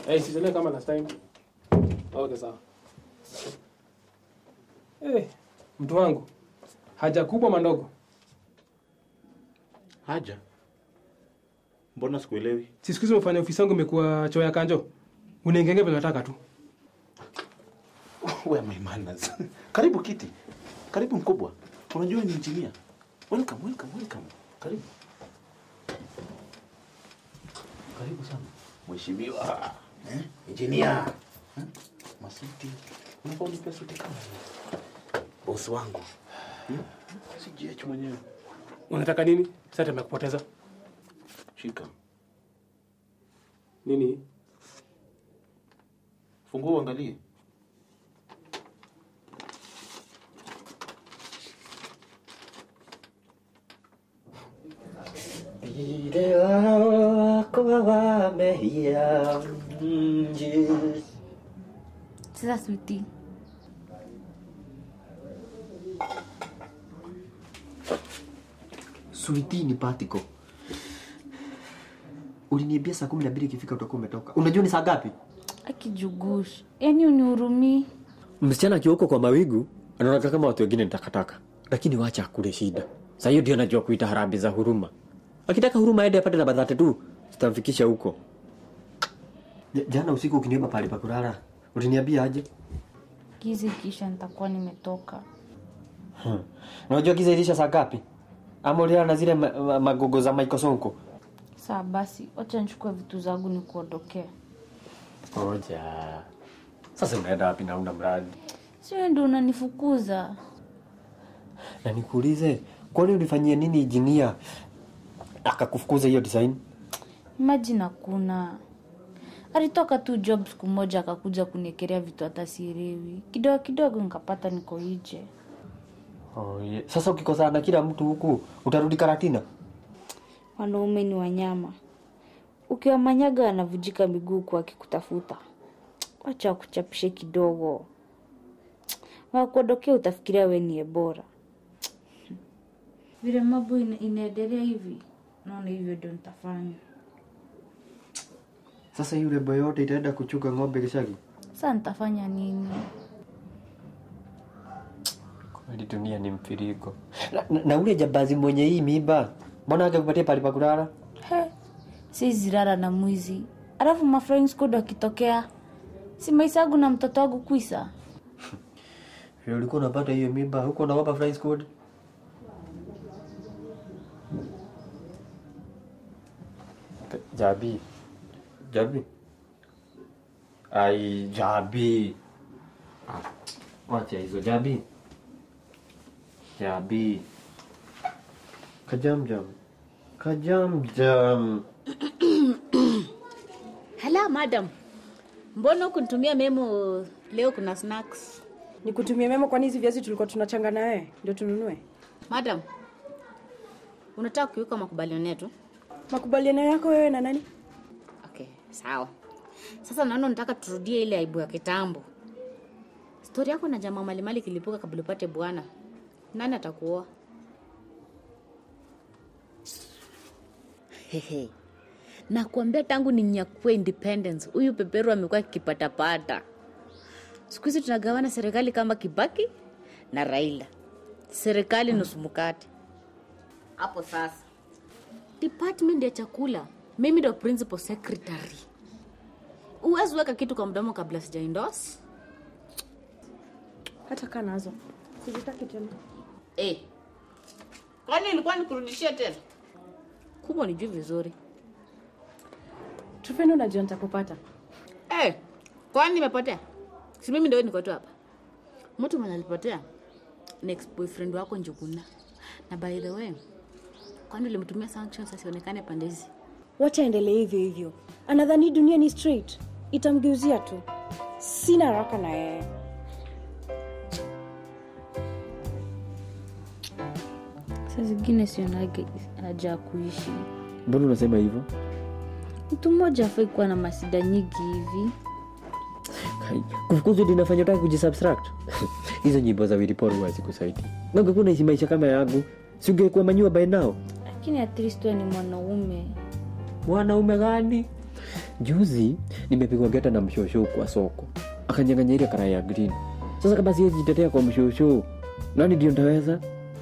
Eh, sichelewe kama last time. Okay, sawa. Eh, mtu wangu. Haja kubwa mandogo. Haja? Mbona sikuelewi? Si siku hizi umefanya ofisi yangu imekuwa choo ya kanjo. Unaingenge vile unataka tu. Where are my manners? Karibu kiti. Karibu mkubwa. Unajua ni engineer. Welcome, welcome, welcome. Karibu. Karibu sana. Mheshimiwa. Eh? Engineer. Eh? Masuti. Unafaa unipe suti kama hii. Boss wangu. Hmm? Si GH mwenyewe. Unataka nini? Sasa tumekupoteza. Shika. Nini? Fungua uangalie. Vile wako wamehia mji. Sasa switi, Sweetie ni patiko. Uliniambia saa kumi na mbili ikifika utakuwa umetoka. Unajua ni saa ngapi? akijugush, yaani unihurumii. Msichana akiwa huko kwa mawigu anaona kama watu wengine ni takataka, lakini wacha akule shida. Saa hiyo ndio anajua kuita harambee za huruma. Akitaka huruma aende apate namba dhate tu, zitamfikisha huko. Ja- Jana usiku ukiniomba pale pa kulala, uliniambia aje? Gizi kisha nitakuwa nimetoka. Hmm. Unajua giza ilisha saa ngapi? Ama ulilala na zile ma- ma- magogo za Michael Sonko? Saa basi, wacha nichukue vitu zangu nikuondokea. Ngoja. Sasa unaenda wapi na una mradi? Si wewe ndio unanifukuza? Na nikuulize, kwani ulifanyia nini injinia akakufukuza hiyo design? Imagine hakuna. Alitoka tu job siku moja akakuja kuniekelea vitu hata sielewi. Kidogo kidogo nikapata niko nje. Oh, yeah. Sasa ukikosana na kila mtu huku utarudi karatina? Wanaume ni wanyama. Ukiwamanyaga wanavujika miguu kwa akikutafuta. Wacha wakuchapishe kidogo. Wakuondokea utafikiria we ni bora. Vile mambo ina- inaendelea hivi, naona hivyo ndio nitafanya. Sasa yule boy yote itaenda kuchuka ng'ombe Gicagi? Sasa nitafanya nini? Kweli dunia ni mfiriko. Na, na, na ule jambazi mwenye hii miba, mbona angekupatia pale pa kulala? He, si zirara na mwizi. Alafu mafriend squad wakitokea, si maisha yangu na mtoto wangu kwisa. Vile ulikuwa unapata hiyo miba, huko unaogopa flying squad? Jabi. Jabi. Ai, Jabi. Ah, wacha hizo Jabi. Jabi. Kajam jam. Kajam jam. Hala madam, mbona ukunitumia memo leo? Kuna snacks Nikutumie memo, kwani hizi viazi tulikuwa tunachanga na wewe ndio tununue? madam. Unataka kukiuka makubaliano yetu? Makubaliano yako wewe na nani? Okay, sawa. Sasa naona unataka turudie ile aibu ya kitambo. Stori yako na jamaa malimali kilipuka kabla upate bwana. Nani atakuoa? Hehe. Nakuambia tangu ninyakue independence, huyu peperu amekuwa akipatapata. Siku hizi tunagawana serikali kama Kibaki na Raila, serikali nusu mkate. Hapo sasa department ya chakula, mimi ndo principal secretary. Uwezi weka kitu kwa mdomo kabla sija endorse. Hata kaa nazo sizitaki tena. Eh. Kwani ilikuwa nikurudishia tena? Kumbe nijui vizuri. Tufeni, unajua nitakupata. Eh, kwani nimepotea? Si mimi ndio niko tu hapa. Mtu mwenye alipotea next boyfriend wako Njuguna. Na by the way, kwani ulimtumia sanctions asionekane pande hizi? Wacha endelee hivyo hivyo. Anadhani dunia ni straight, itamgeuzia tu. Sina haraka na yeye. Saa zingine sionage haja ya kuishi. Mbona unasema hivyo? Mtu mmoja afai kuwa na masida nyingi hivi. Kai, Kufukuzwa ndio inafanya utaki kujisubtract. Hizo nyimbo za Willy Paul huwa hazikusaidia. Na ungekuwa unaishi maisha kama yangu, si ungekuwa manyua by now? Lakini at least wewe ni mwanaume. Mwanaume gani? juzi nimepigwa geta na mshosho kwa soko akanyang'anya ile karai ya green sasa kama siwezi jitetea kwa mshosho nani ndio ntaweza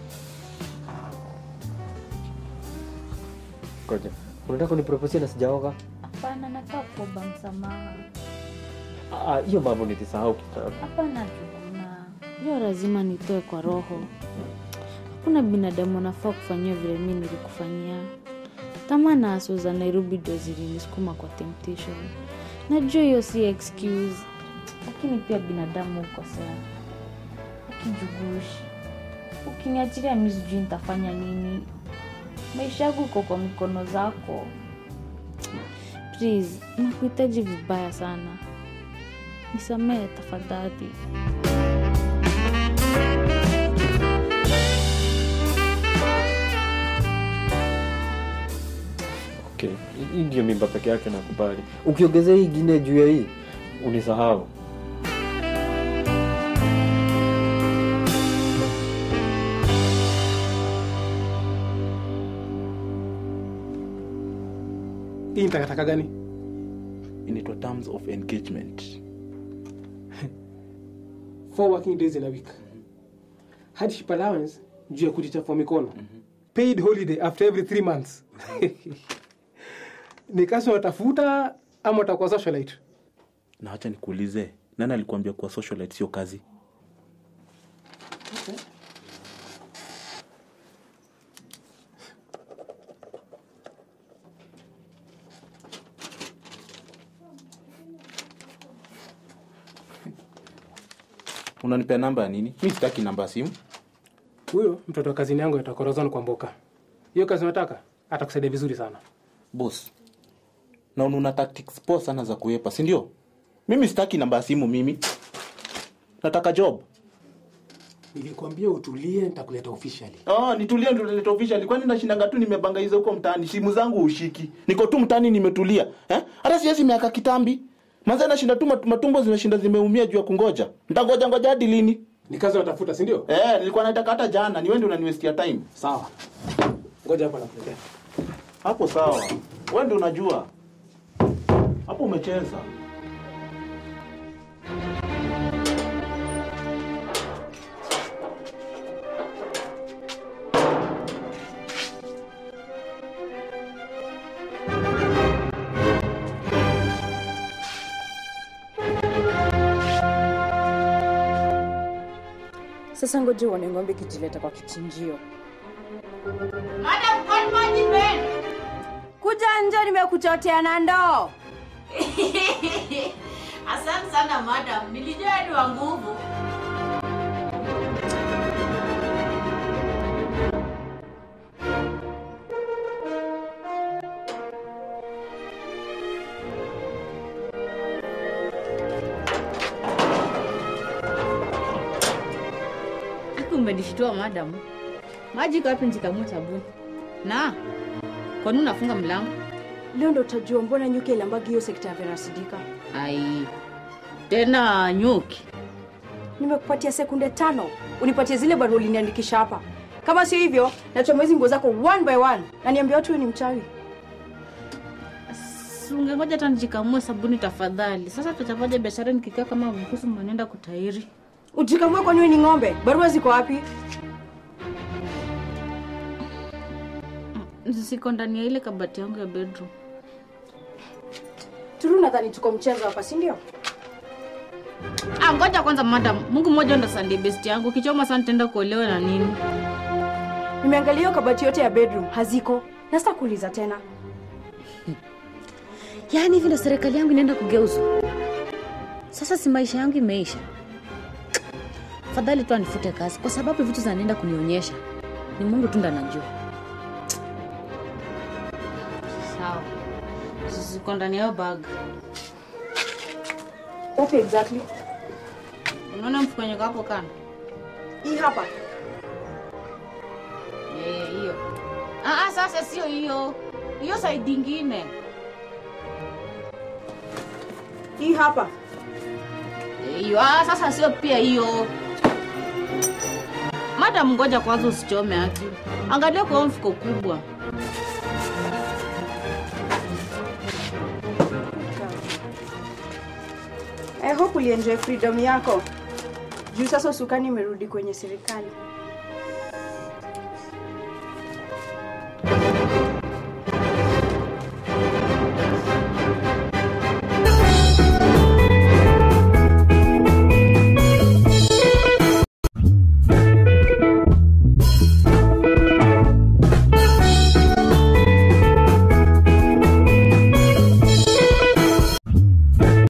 koja unataka kuniproposia na sijaoga hapana nataka kuomba msamaha Ah, hiyo mambo nilisahau kitambo hapana tuna hiyo lazima nitoe kwa roho hakuna binadamu anafaa kufanyia vile mi nilikufanyia tamaa na aso za nairobi ndio zilinisukuma kwa temptation najua hiyo si excuse lakini pia binadamu hukosea ukijugushi ukiniachilia mi sijui nitafanya nini maisha yangu iko kwa mikono zako please nakuhitaji vibaya sana nisamehe tafadhali okay hii ndio mimba peke yake nakubali ukiongezea hii ingine juu ya hii unisahau hii ni takataka gani inaitwa terms of engagement four working days in a week hardship allowance juu ya kujichafua mikono paid holiday after every three months ni kazi unatafuta ama utakuwa socialite na wacha nikuulize nani alikuambia kuwa socialite sio kazi unanipea namba ya nini mi sitaki namba ya simu huyo mtoto wa kazini yangu atakorozana kwa mboka hiyo kazi unataka atakusaidia vizuri sana bos na una tactics poa sana za kuepa si ndio mimi sitaki namba ya simu mimi nataka job nilikwambia utulie nitakuleta officially Oh, nitulie ndo nilete official. Kwani nashindanga tu nimebanga hizo huko mtaani. Simu zangu ushiki. Niko tu mtaani nimetulia. Eh? Hata siwezi miaka kitambi. Manze nashinda tu mat- matumbo zimeshinda zimeumia juu ya kungoja. Ntangoja ngoja hadi lini? ni kazi unatafuta si ndio Eh, nilikuwa nataka hata jana. Ni wewe ndio unaniwestia time. sawa ngoja hapa nakuletea Hapo sawa. Wewe ndio unajua. Hapo umecheza. sasa ngoja uone ng'ombe kijileta kwa kichinjio Madam Godmother Ben. kuja nje nimekuchotea na ndoo Asante sana madam, nilijua ni wa nguvu. Aki umenishtua madam. Maji iko wapi njikamue sabuni? Na kwa nini unafunga mlango? leo ndo utajua mbona nyuki ilambagi hiyo sekta ya verasidika Ai, tena nyuki. nimekupatia sekunde tano unipatie zile barua uliniandikisha hapa kama sio hivyo nachoma hizi nguo zako one by one na niambia watu wewe ni mchawi Si ungengoja hata nijikamue sabuni tafadhali. Sasa tutapaja biashara nikikaa kama mkusu mwenenda kutairi. ujikamue kwani wewe ni ng'ombe barua ziko wapi Siko ndani ya ile kabati yangu ya bedroom. turu nadhani tuko mchezo hapa si ndio Ah, ngoja kwanza madam. Mungu mmoja ndo Sunday best yangu. Kichoma sana nitaenda kuolewa na nini? nimeangalia hiyo kabati yote ya bedroom haziko na sita kuuliza tena Yaani hivi ndo serikali yangu inaenda kugeuzwa. Sasa si maisha yangu imeisha. Fadhali tu anifute kazi kwa sababu vitu zanaenda kunionyesha. Ni Mungu tu ndo anajua. Sawa. Ziko ndani ya hiyo bag. wapi exactly Unaona mfukonyeko hapo kando? hii hapa Eh, hiyo. Ah, ah, sasa sio hiyo. Hiyo side ingine. hii hapa Eh, Hiyo. Ah, sasa sio pia hiyo. Madam, ngoja kwanza usichome haki. Angalia kwa huo mfuko kubwa. I hope ulienjoy freedom yako juu sasa usukani imerudi kwenye serikali